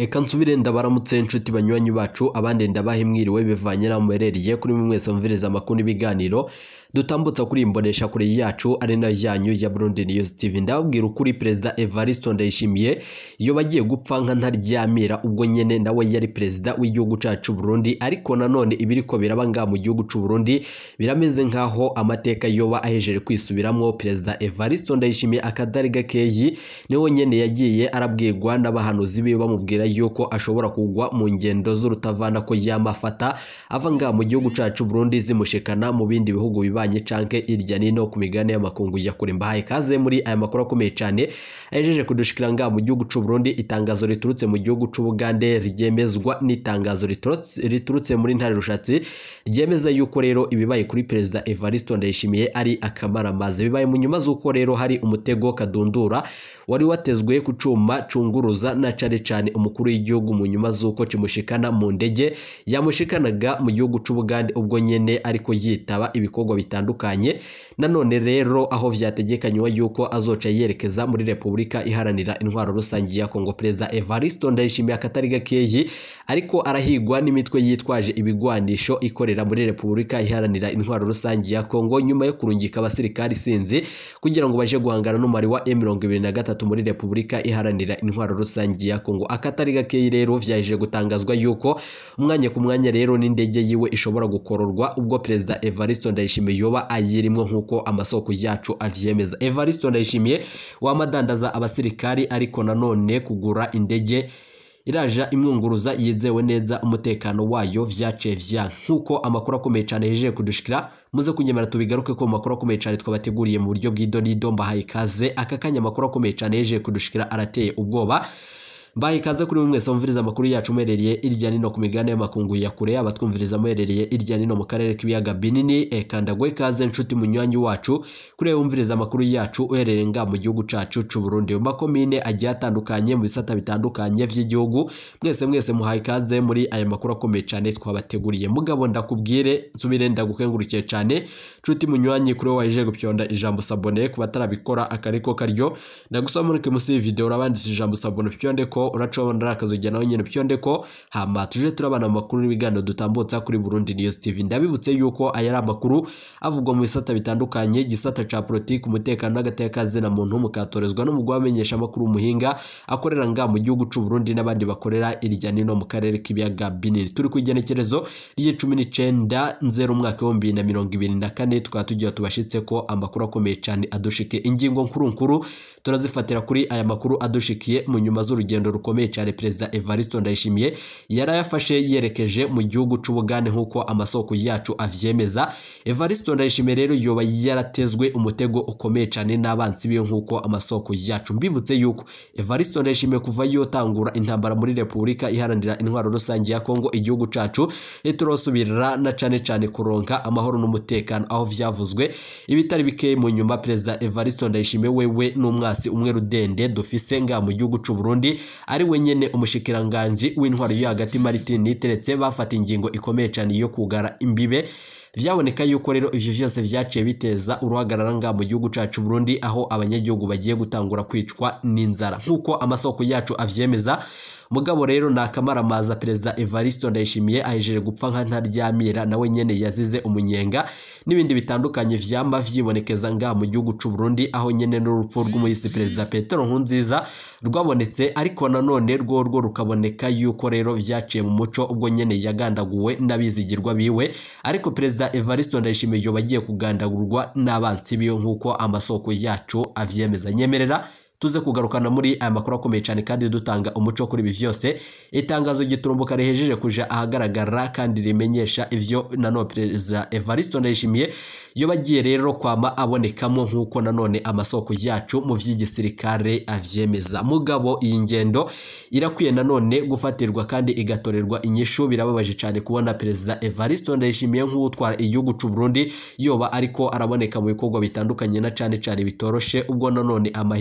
Eka nsubire ndabaramutse inshuti banywanyi bacu abandi ndabahe mwiriwe bivanye n'aho muherereye kuri mwe mwese mumviriza amakuru n'ibiganiro dutambutsa kuri imbonesha kure yacu ari nayo yanyu ya Burundi News TV ndababwira ukuri Perezida Evariste Ndayishimiye iyo bagiye gupfa nka ntaryamira ubwo nyene nawe yari perezida w'igihugu cacu Burundi ariko nanone ibiriko biraba ngaha mu gihugu c'u Burundi birameze nkaho amateka yoba ahejeje kwisubiramwo Perezida Evariste Ndayishimiye akadari gakeyi niho nyene yagiye arabwirwa n'abahanuzi biwe bamubwira yuko ashobora kugwa mu ngendo z'urutavana ko yamafata ava ngaha mu gihugu cacu Burundi zimushikana mu bindi bihugu bibanye canke irya nino ku migabane y'amakungu ya kure mbahaye kaze muri aya makuru akomeye cane ahejeje kudushikira ngaha mu gihugu c'u Burundi itangazo riturutse mu gihugu c'u Bugande ryemezwa n'itangazo riturutse riturutse muri ntare rushatsi ryemeza yuko rero ibibaye kuri Perezida Evariste Ndayishimiye ari akamaramaze bibaye mu nyuma z'uko rero hari umutego kadundura wari watezwe ku cuma cunguruza na cane cane umukuru w'igihugu mu nyuma z'uko kimushikana mu ndege yamushikanaga mu gihugu c'u Bugande ubwo nyene ariko yitaba ibikorwa bitandukanye nanone rero aho vyategekanywa yuko azoca yerekeza muri Repubulika iharanira intwaro rusangi ya Kongo Perezida Evariste Ndayishimiye akatari gakeyi ariko arahigwa n'imitwe yitwaje ibigwanisho ikorera muri Repubulika iharanira intwaro rusangi ya Kongo nyuma yo kurungika abasirikari sinzi kugira ngo baje guhangana n'umari wa M23 muri Repubulika iharanira intwaro rusangi ya Kongo akatari gakeyi rero vyaje gutangazwa yuko umwanya ku mwanya rero n'indege yiwe ishobora gukororwa ubwo Perezida Evariste Ndayishimiye yoba ayirimwo nk'uko amasoko yacu avyemeza Evariste Ndayishimiye wamadandaza abasirikari ariko nanone kugura indege iraja imwunguruza yizewe neza umutekano wayo vyaciye vya nk'uko amakuru akomeye cane yejeje kudushikira muze kunyemera tubigaruke ko mu makuru akomeye cane twabateguriye mu buryo bw'idonido mbahaye ikaze aka kanya amakuru akomeye cane yejeje kudushikira arateye ubwoba mbaye ikaze kuri mwese mumviriza amakuru yacu muherereye irya nino ku migabane y'amakungu ya kure abatwumviriza muherereye irya nino mu karere k'ibiyaga binini eka ndagwe ikaze nshuti munywanyi wacu kuri wumviriza amakuru yacu uherereye nga mu gihugu cacu c'u Burundi mu makomine agiye atandukanye mu bisata bitandukanye vy'igihugu mwese mwese muhaye ikaze muri aya makuru akomeye cane twabateguriye mugabo ndakubwire nsubire ndagukengurukiye cane nshuti munywanyi kuri waje gupyonda ijambo sabone ku batarabikora akariko karyo ndagusaba muri musi video urabanditse ijambo sabone pyonde ko uracobora akazojya nawe nyene pyonde ko hama tuje turabana mu makuru n'ibiganiro dutambutsa kuri Burundi News TV ndabibutse yuko aya ari amakuru avugwa mu bisata bitandukanye gisata ca politiki umutekano n'agateka na muntu mukatorezwa n'umugwa wamenyesha amakuru umuhinga akorera nga mu gihugu c'u Burundi n'abandi bakorera irya nino mu karere k'ibiyaga binini turi ku igenekerezo ry'icumi n'icenda nzero umwaka w'ibihumbi bibiri na mirongo ibiri na kane tukaba tugira tubashitse ko amakuru akomeye cane adushike ingingo nkuru nkuru turazifatira kuri aya makuru adushikiye mu nyuma z'urugendo rukomeye cyane perezida Evariste Ndayishimiye yarayafashe yerekeje mu gihugu c'u Bugande nk'uko amasoko yacu avyemeza Evariste Ndayishimiye rero yoba yaratezwe umutego ukomeye cyane n'abansi biyo nk'uko amasoko yacu mbibutse yuko Evariste Ndayishimiye kuva yotangura intambara muri Repubulika iharanira intwaro rusange ya Kongo igihugu cacu turosubirira na cane cane kuronka amahoro n'umutekano aho vyavuzwe ibitari bike mu nyuma perezida Evariste Ndayishimiye wewe n'umwasi umwe rudende dufise nga mu gihugu c'u Burundi ari we nyene umushikiranganji w'intwaro yo hagati Martin Niteretse bafata ingingo ikomeye cyane yo kugara imbibe vyaboneka yuko rero ivyo vyose vyaciye biteza uruhagarara nga mu gihugu cacu Burundi aho abanyagihugu bagiye gutangura kwicwa n'inzara nk'uko amasoko yacu avyemeza mugabo rero nakamaramaza perezida Evariste Ndayishimiye ahejeje gupfa nka ntaryamira nawe nyene yazize umunyenga n'ibindi bitandukanye vyamba vyibonekeza nga mu gihugu c'u Burundi aho nyene n'urupfu rw'umuyisi perezida Petero Nkurunziza rwabonetse ariko nanone rwo rwo rukaboneka yuko rero vyaciye mu muco ubwo nyene yagandaguwe n'abizigirwa biwe ariko perezida Evariste Ndayishimiye yoba agiye kugandagurwa n'abansi biyo nk'uko amasoko yacu avyemeza nyemerera tuze kugarukana muri aya makuru akomeye cyane kandi dutanga umuco kuri ibi vyose itangazo giturumbuka rihejeje kuja ahagaragara kandi rimenyesha ivyo nanone perezida Evariste Ndayishimiye yo bagiye rero kwama abonekamo nk'uko nanone amasoko yacu mu vy'igisirikare avyemeza mugabo iyi ngendo irakwiye nanone gufatirwa kandi igatorerwa inyishu birababaje cyane kubona perezida Evariste Ndayishimiye nk'utwara igihugu c'u Burundi yoba ariko araboneka mu bikorwa bitandukanye na cane cane bitoroshe ubwo nanone amahera adanda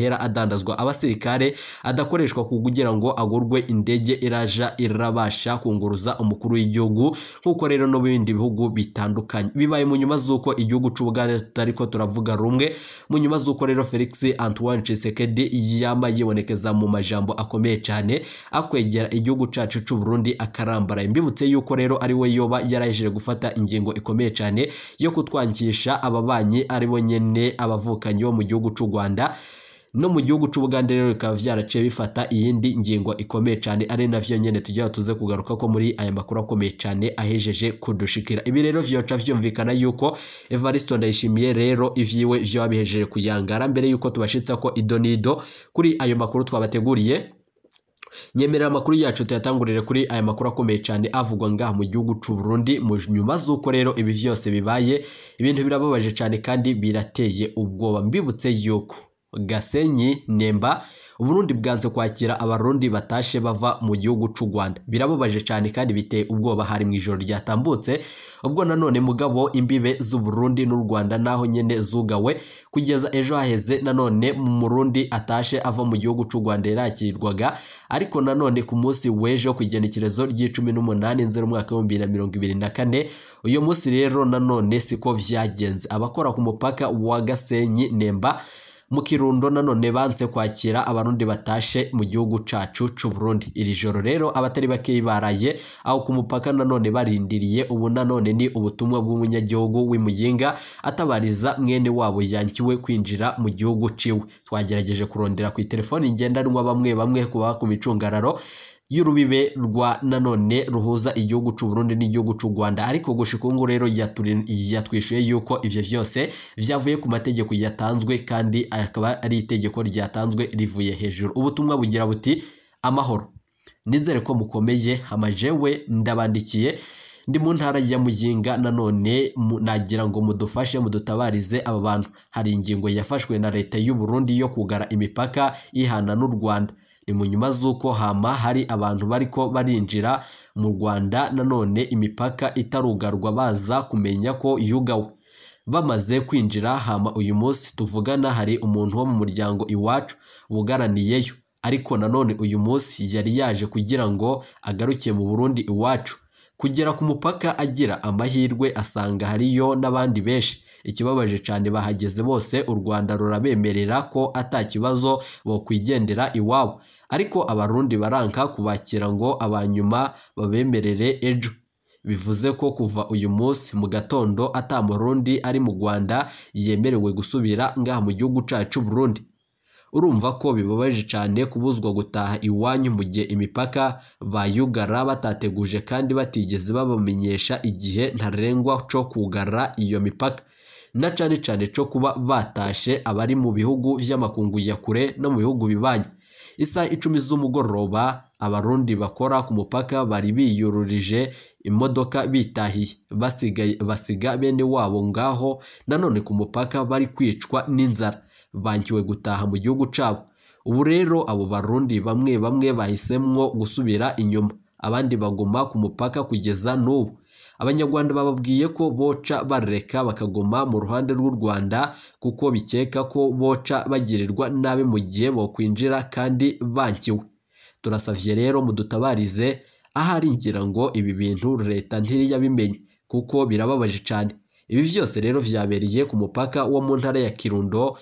kudandazwa abasirikare adakoreshwa kugira ngo agurwe indege iraja irabasha kunguruza umukuru w'igihugu nk'uko rero no mu bindi bihugu bitandukanye bibaye mu nyuma z'uko igihugu c'ubugande tutari ko turavuga rumwe mu nyuma z'uko rero felix antoine Tshisekedi yama yibonekeza mu majambo akomeye cyane akwegera igihugu cacu c'u Burundi akarambaraye mbibutse yuko rero ari we yoba yarahejeje gufata ingingo ikomeye cyane yo kutwangisha ababanyi ari bo nyene abavukanyi bo mu gihugu c'u Rwanda no mu gihugu c'ubugande rero bikaba vyaraciye bifata iyindi ngingo ikomeye cyane ari navyo nyene tujya tuze kugaruka ko muri aya makuru akomeye cyane ahejeje kudushikira ibi rero vyoca vyumvikana yuko Evaristo Ndayishimiye rero ivyiwe vyo bihejeje kuyangara mbere yuko tubashitsa ko idonido kuri ayo makuru twabateguriye nyemerera amakuru yacu tuyatangurire kuri aya makuru akomeye cyane avugwa ngaha mu gihugu c'u Burundi mu nyuma z'uko rero ibi vyose bibaye ibintu birababaje cyane kandi birateye ubwoba mbibutse yuko Gasenyi Nemba Uburundi bwanze kwakira abarundi batashe bava mu gihugu c'u Rwanda birababaje cyane kandi biteye ubwoba hari mu ijoro ryatambutse ubwo nanone mugabo imbibe z'u Burundi n'u Rwanda naho nyene zugawe kugeza ejo haheze nanone mu Murundi atashe ava mu gihugu c'u Rwanda yarakirwaga ariko nanone ku munsi w'ejo ku igenekerezo ry'icumi n'umunani nzero umwaka w'ibihumbi bibiri na mirongo ibiri na kane uyu munsi rero nanone siko vyagenze abakora ku mupaka wa Gasenyi Nemba mu kirundo nanone banze kwakira abarundi batashe mu gihugu cacu c'u Burundi iri joro rero abatari bake baraye aho ku mupaka nanone barindiriye ubu nanone ni ubutumwa bw'umunyagihugu w'imuyinga atabariza mwene wabo yankiwe kwinjira mu gihugu ciwe twagerageje kurondera ku telefoni ngendanwa bamwe bamwe kuba ku micungararo y'urubibe rwa nanone ruhuza igihugu c'u Burundi n'igihugu c'u Rwanda ariko gushika ubu rero yatwishuye yuko ivyo vyose vyavuye ku mategeko yatanzwe kandi akaba ari itegeko ryatanzwe rivuye hejuru ubutumwa bugira buti amahoro nizere ko mukomeye amajewe ndabandikiye ndi mu ntara ya muyinga nanone nagira ngo mudufashe mudutabarize aba bantu hari ingingo yafashwe na leta y'u Burundi yo kugara imipaka ihana n'u Rwanda ni mu nyuma z'uko hama hari abantu bariko barinjira mu Rwanda nanone imipaka itarugarwa baza kumenya ko yugawe bamaze kwinjira hama uyu munsi tuvugana hari umuntu wo mu muryango iwacu bugaraniyeyo ariko nanone uyu munsi yari yaje kugira ngo agaruke mu Burundi iwacu kugera ku mupaka agira amahirwe asanga hariyo n'abandi benshi ikibabaje cyane bahageze bose u Rwanda rurabemerera ko ata kibazo bokwigendera iwabo ariko abarundi baranka kubakira ngo abanyuma babemerere ejo bivuze ko kuva uyu munsi mu gatondo ata murundi ari mu Rwanda yemerewe gusubira ngaha mu gihugu cacu Burundi urumva ko bibabaje cyane kubuzwa gutaha iwanyu mu gihe imipaka bayugara batateguje kandi batigeze babamenyesha igihe ntarengwa cyo kugara iyo mipaka na cyane cyane cyo kuba batashe abari mu bihugu vy'amakungu ya kure no mu bihugu bibanyi isaha icumi z'umugoroba abarundi bakora ku mupaka bari biyururije imodoka bitahiye basigaye basiga bene wabo ngaho nanone ku mupaka bari kwicwa n'inzara bankiwe gutaha mu gihugu cabo ubu rero abo barundi bamwe bamwe bahisemwo gusubira inyuma abandi baguma ku mupaka kugeza n'ubu abanyarwanda bababwiye ko boca bareka bakaguma mu ruhande rw'u Rwanda kuko bikeka ko boca bagirirwa nabi mu gihe bokwinjira kandi bankiwe turasavye rero mudutabarize ahari ngira ngo ibi bintu leta ntiriyabimenye kuko birababaje cyane ibi vyose rero vyabereye ku mupaka wo mu ntara ya Kirundo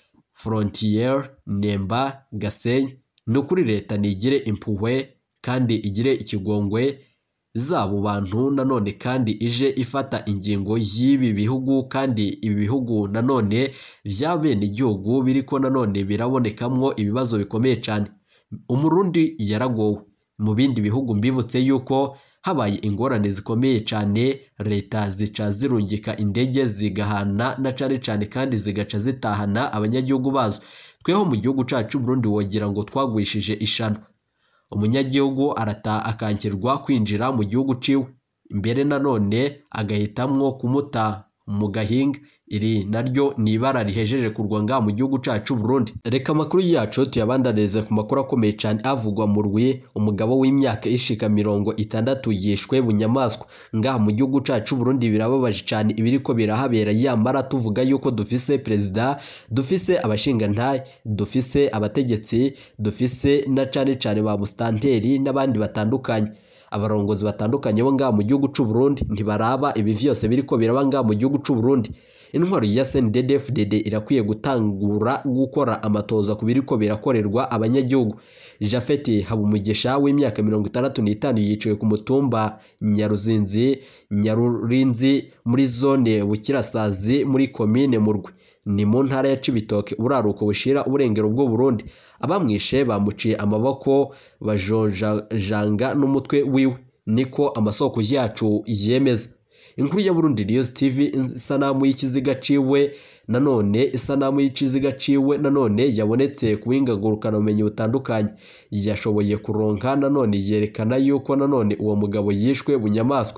Frontier Nemba Gasenyi ni ukuri leta nigire impuhwe kandi igire ikigongwe zabo bantu nanone kandi ije ifata ingingo y'ibi bihugu kandi ibi bihugu nanone vya bene igihugu biriko nanone birabonekamwo ibibazo bikomeye cyane umurundi yaragowe mu bindi bihugu mbibutse yuko habaye ingorane zikomeye cyane leta zica zirungika indege zigahana na cane cane kandi zigaca zitahana abanyagihugu bazo tweho mu gihugu cacu Burundi wogira ngo twagwishije ishano umunyagihugu arata akankirwa kwinjira mu gihugu ciwe mbere nanone agahitamwo kumuta mu gahinga iri naryo ni ibara rihejeje kurwa ngaha mu gihugu cacu Burundi reka amakuru yacu tuyabandanize ku makuru akomeye cyane avugwa mu rwi umugabo w'imyaka ishika mirongo itandatu yishwe bunyamaswa ngaha mu gihugu cacu Burundi birababaje cyane ibiriko birahabera yamara tuvuga yuko dufise perezida dufise abashingantahe dufise abategetsi dufise na cane cane ba mustanteri n'abandi batandukanye abarongozi batandukanye bo ngaha mu gihugu c'u Burundi ntibaraba ibi vyose biriko biraba ngaha mu gihugu c'u Burundi intwaro ya CNDD-FDD irakwiye gutangura gukora amatoza ku biriko birakorerwa abanyagihugu Jafeti Habumugisha w'imyaka mirongo itandatu n'itanu yiciwe ku mutumba Nyaruzinzi Nyarurinzi muri zone Bukirasazi muri komine Murwe ni mu ntara ya Cibitoke uraruko bushira uburengero bw'u Burundi abamwishe bamuciye amaboko bajonjanga n'umutwe wiwe niko amasoko yacu yemeza inkuru ya Burundi News TV isanamu y'ikiziga ciwe nanone isanamu y'ikiziga ciwe nanone yabonetse ku buhingangurukana bumenyi butandukanye yashoboye kuronka nanone yerekana yuko nanone uwo mugabo yishwe bunyamaswa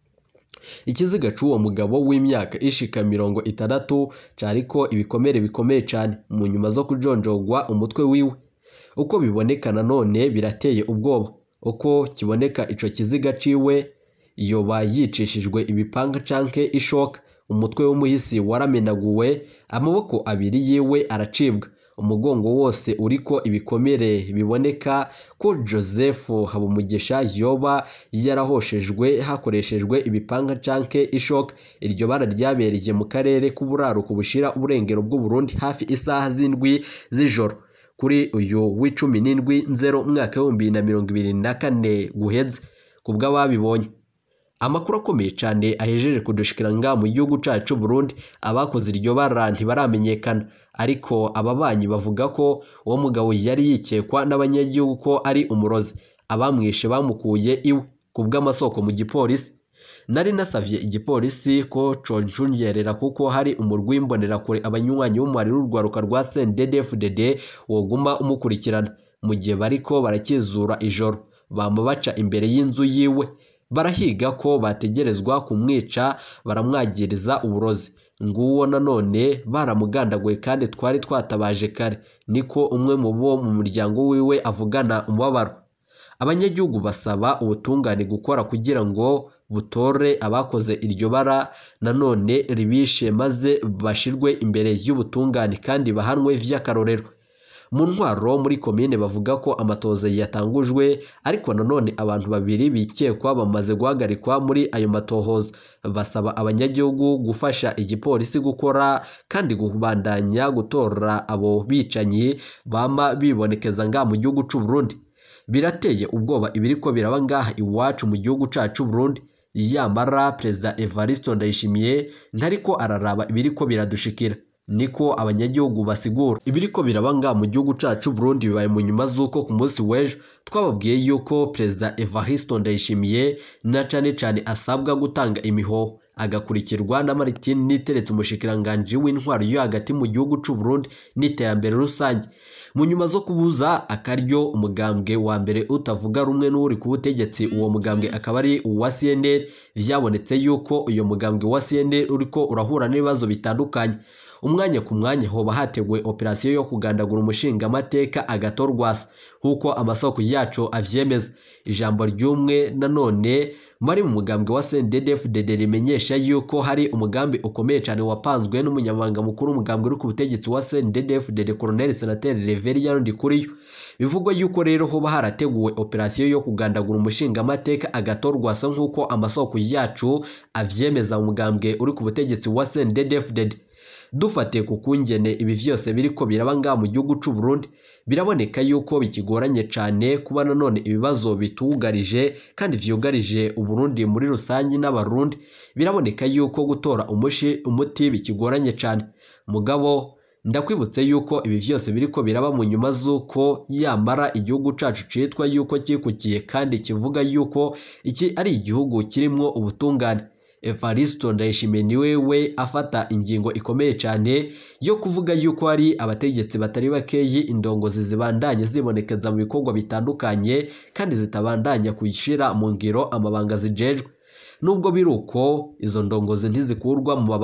ikiziga c'uwo mugabo w'imyaka ishika mirongo itandatu cariko ibikomere bikomeye cane mu nyuma zo kujonjogwa umutwe wiwe uko biboneka nanone birateye ubwoba uko kiboneka ico kiziga ciwe yoba yicishijwe ibipanga canke ishoka umutwe w'umuhisi waramenaguwe amaboko abiri yiwe aracibwa umugongo wose uriko ibikomere biboneka ko Joseph Habumugisha yoba yarahoshejwe hakoreshejwe ibipanga canke ishoka iryo bara ryabereye mu karere k'uburaruko bushira uburengero bw'u Burundi hafi isaha z'indwi z'ijoro kuri uyu w'icumi n'indwi nzero umwaka w'ibihumbi bibiri na mirongo ibiri na kane guheze ku bw'ababibonye amakuru akomeye cyane ahejeje kudushikira ngaha mu gihugu cacu Burundi abakoze iryo bara ntibaramenyekana ariko ababanyi bavuga ko uwo mugabo yari yikekwa n'abanyagihugu ko ari umurozi abamwishe bamukuye iwe ku bw'amasoko mu gipolisi nari nasavye igipolisi ko conjungerera kuko hari umurwi w'imbonerakure abanywanyi b'umubare w'urwaruka rwa CNDD-FDD woguma umukurikirana mu gihe bariko barakizura ijoro bama baca imbere y'inzu yiwe barahiga ko bategerezwa kumwica baramwagiriza uburozi nguwo nanone baramugandaguye kandi twari twatabaje kare niko umwe mu bo mu muryango wiwe avugana umubabaro abanyagihugu basaba ubutungane gukora kugira ngo butore abakoze iryo bara nanone ribishe maze bashirwe imbere y'ubutungane kandi bahanwe vy'akarorero mu ntwaro muri komine bavuga ko amatoza yatangujwe ariko nanone abantu babiri bikekwa bamaze guhagarikwa muri ayo matohoza basaba abanyagihugu gufasha igipolisi gukora kandi kubandanya gutora abo bicanyi bama bibonekeza ngaha mu gihugu c'u Burundi birateye ubwoba ibiriko biraba ngaha iwacu mu gihugu cacu Burundi yamara perezida Evaristo Ndayishimiye ntariko araraba ibiriko biradushikira niko abanyagihugu basigura ibiriko biraba ngaha mu gihugu cacu Burundi bibaye mu nyuma z'uko ku munsi w'ejo twababwiye yuko perezida Evaristo Ndayishimiye na cane cane asabwa gutanga imihoho agakurikirwa na Martin Niteretse umushikiranganji w'intwaro yo hagati mu gihugu c'u Burundi n'iterambere rusange mu nyuma zo kubuza akaryo umugambwe wa mbere utavuga rumwe n'uri ku butegetsi uwo mugambwe akaba ari uwa CNL vyabonetse yuko uyo mugambwe wa CNL uriko urahura n'ibibazo bitandukanye umwanya ku mwanya hoba hateguwe operasiyo yo kugandagura umushingamateka agatorwasa nk'uko amasoko yacu avyemeza ijambo ry'umwe nanone bari mu mugambwe wa CNDD-FDD rimenyesha yuko hari umugambi ukomeye cyane wapanzwe n'umunyamabanga mukuru w'umugambwe uri ku butegetsi wa CNDD-FDD Colonel Senateri Reverien Ndikuriyo bivugwa yuko rero hoba harateguwe operasiyo yo kugandagura umushingamateka agatorwasa nk'uko amasoko yacu avyemeza mu mugambwe uri ku butegetsi wa CNDD-FDD dufatiye ku kungene ibi vyose biriko biraba ngaha mu gihugu c'u Burundi biraboneka yuko bikigoranye cyane kuba nanone ibibazo bitugarije kandi vyugarije uburundi muri rusange n'abarundi biraboneka yuko gutora umushi umuti bikigoranye cyane mugabo ndakwibutse yuko ibi vyose biriko biraba mu nyuma z'uko yamara igihugu cacu citwa yuko kikukiye kandi kivuga yuko iki ari igihugu kirimwo ubutungane Evaristo Ndayishimiye ni wewe afata ingingo ikomeye cyane yo kuvuga yuko hari abategetsi batari bakeyi indongozi zibandanye zibonekeza mu bikorwa bitandukanye kandi zitabandanya kuyishira mu ngiro amabanga zijejwe nubwo biri uko izo ndongozi ntizikurwa mu mabanga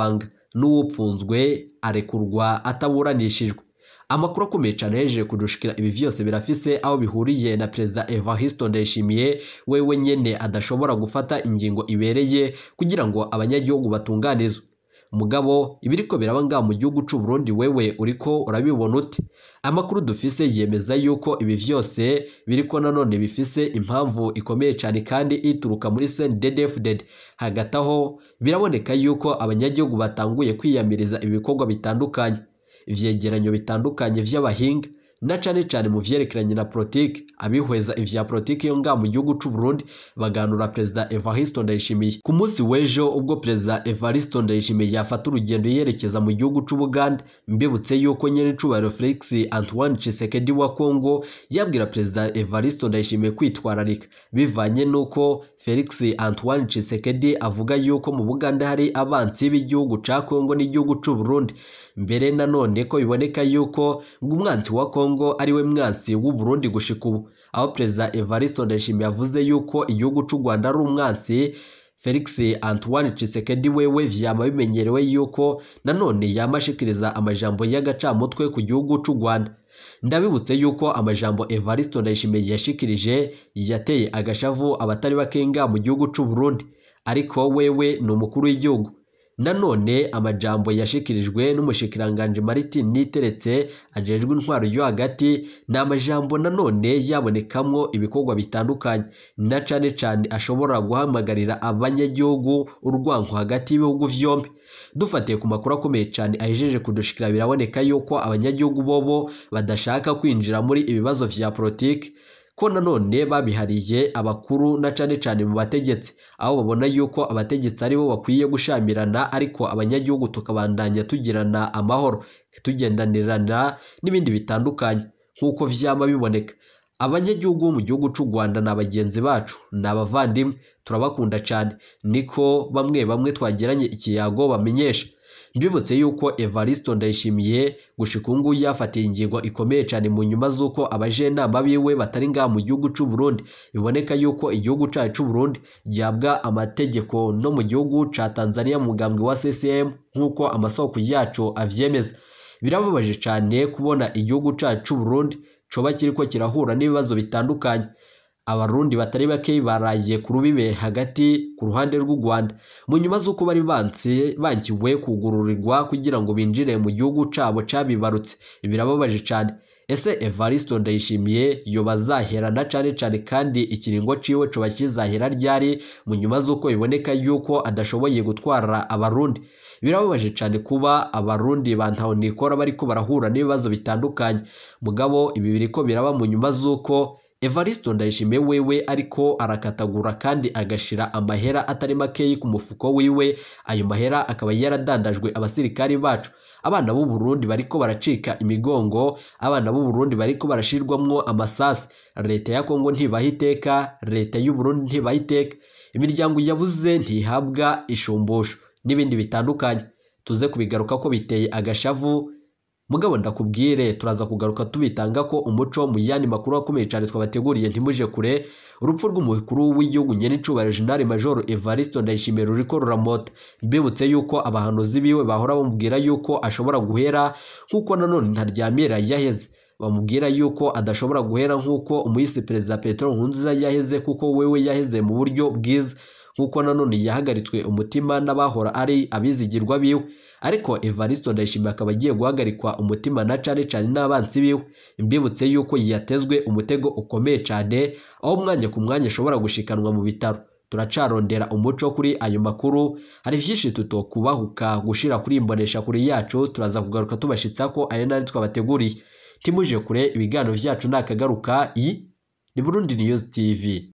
n'uwupfunzwe arekurwa ataburanishijwe amakuru akomeye cyane yahejeje kudushikira ibi vyose birafise aho bihuriye na perezida Evariste Ndayishimiye wewe nyene adashobora gufata ingingo ibereye kugira ngo abanyagihugu batunganizwe mugabo ibiriko biraba ngaha mu gihugu c'u Burundi wewe uriko urabibona ute amakuru dufise yemeza yuko ibi vyose biriko nanone bifise impamvu ikomeye cyane kandi ituruka muri CNDD-FDD hagati aho biraboneka yuko abanyagihugu batanguye kwiyamiriza ibikorwa bitandukanye ivyegeranyo bitandukanye vy'abahinga na cane cane mu vyerekeranye na politiki abihweza ivya politiki yo ngaha mu gihugu c'u Burundi baganura perezida Evariste Ndayishimiye ku munsi w'ejo ubwo perezida Evariste Ndayishimiye yafata urugendo yerekeza mu gihugu c'u Buganda mbibutse yuko nyene icubahiro Felix Antoine Tshisekedi wa Congo yabwira perezida Evariste Ndayishimiye kwitwararika bivanye nuko Felix Antoine Tshisekedi avuga yuko mu Buganda hari abansi b'igihugu ca Congo n'igihugu c'u Burundi mbere nanone ko biboneka yuko ngo umwansi wa Congo ari we mwansi w'u Burundi gushika ubu aho perezida Evariste Ndayishimiye yavuze yuko igihugu c'u Rwanda ari umwansi Felix Antoine Tshisekedi wewe vyama bimenyerewe yuko nanone yamashikiriza amajambo y'agacamutwe ku gihugu c'u Rwanda ndabibutse yuko amajambo Evariste Ndayishimiye yashikirije yateye agashavu abatari bakenga mu gihugu c'u Burundi ariko wewe ni umukuru w'igihugu nanone amajambo yashikirijwe n'umushikiranganje Martin Niteretse ajejwe intwaro yo hagati ni amajambo nanone yabonekamwo ibikorwa bitandukanye na cane cane ashobora guhamagarira abanyagihugu urwanko hagati y'ibihugu vyombi dufatiye ku makuru akomeye cyane ahejeje kudushikira biraboneka yuko abanyagihugu bobo badashaka kwinjira muri ibibazo vya politiki ko nanone babihariye abakuru na cane cane mu bategetsi aho babona yuko abategetsi aribo bakwiye gushamirana ariko abanyagihugu tukabandanya tugirana amahoro tugendanirana n'ibindi bitandukanye nk'uko vyama biboneka abanyagihugu bo mu gihugu c'u Rwanda ni abagenzi bacu ni abavandimwe turabakunda cyane niko bamwe bamwe twagiranye ikiyago bamenyesha mbibutse yuko Evariste Ndayishimiye gushika ubu ngubu yafatiye ingingo ikomeye cyane mu nyuma z'uko abajenama biwe batari ngaha mu gihugu c'u Burundi biboneka yuko igihugu cacu c'u Burundi gihabwa amategeko no mu gihugu ca Tanzania mu mugambwe wa CCM nk'uko amasoko yacu avyemeza birababaje cyane kubona igihugu cacu c'u Burundi coba kiriko kirahura n'ibibazo bitandukanye abarundi batari bake baraye ku rubibe hagati ku ruhande rw'u Rwanda mu nyuma z'uko bari banse bankiwe kugururirwa kugira ngo binjire mu gihugu cabo cabibarutse birababaje cyane ese Evariste Ndayishimiye yoba azaherana cane cane kandi ikiringo ciwe coba kizahera ryari mu nyuma z'uko biboneka yuko adashoboye gutwara abarundi birababaje cyane kuba abarundi bantaho nikora bariko barahura n'ibibazo bitandukanye mugabo ibi biriko biraba mu nyuma z'uko Evariste Ndayishimiye wewe ariko arakatagura kandi agashira amahera atari makeyi ku mufuko wiwe ayo mahera akaba yaradandajwe abasirikari bacu abana b'u Burundi bariko baracika imigongo abana b'u Burundi bariko barashirwamwo amasasi leta ya Kongo ntibaha iteka leta y'u Burundi ntibaha iteka imiryango yabuze ntihabwa ishumbusho n'ibindi bitandukanye tuze kubigaruka ko biteye agashavu mugabo ndakubwire turaza kugaruka tubitanga ko umuco mu yandi makuru akomeye cyane twabateguriye ntimuje kure urupfu rw'umukuru w'igihugu nyenicubahiro General Major Evariste Ndayishimiye ruriko ruramota mbibutse yuko abahanuzi biwe bahora bamubwira yuko ashobora guhera nk'uko nanone ntaryamira yaheze bamubwira yuko adashobora guhera nk'uko umuyisi perezida Petero Nkurunziza yaheze kuko wewe yaheze mu buryo bwiza nk'uko nanone yahagaritswe umutima n'abahora ari abizigirwa biwe ariko Evariste Ndayishimiye akaba agiye guhagarikwa umutima na cane cane n'abansi biwe mbibutse yuko yatezwe umutego ukomeye cyane aho umwanya ku mwanya ashobora gushikanwa mu bitaro turacarondera umuco kuri ayo makuru hari vyinshi tutokubahuka gushira kuri imbonesha kuri yacu turaza kugaruka tubashitsa ko ayo nari twabateguriye timuje kure ibiganiro vyacu nakagaruka iyi ni Burundi News TV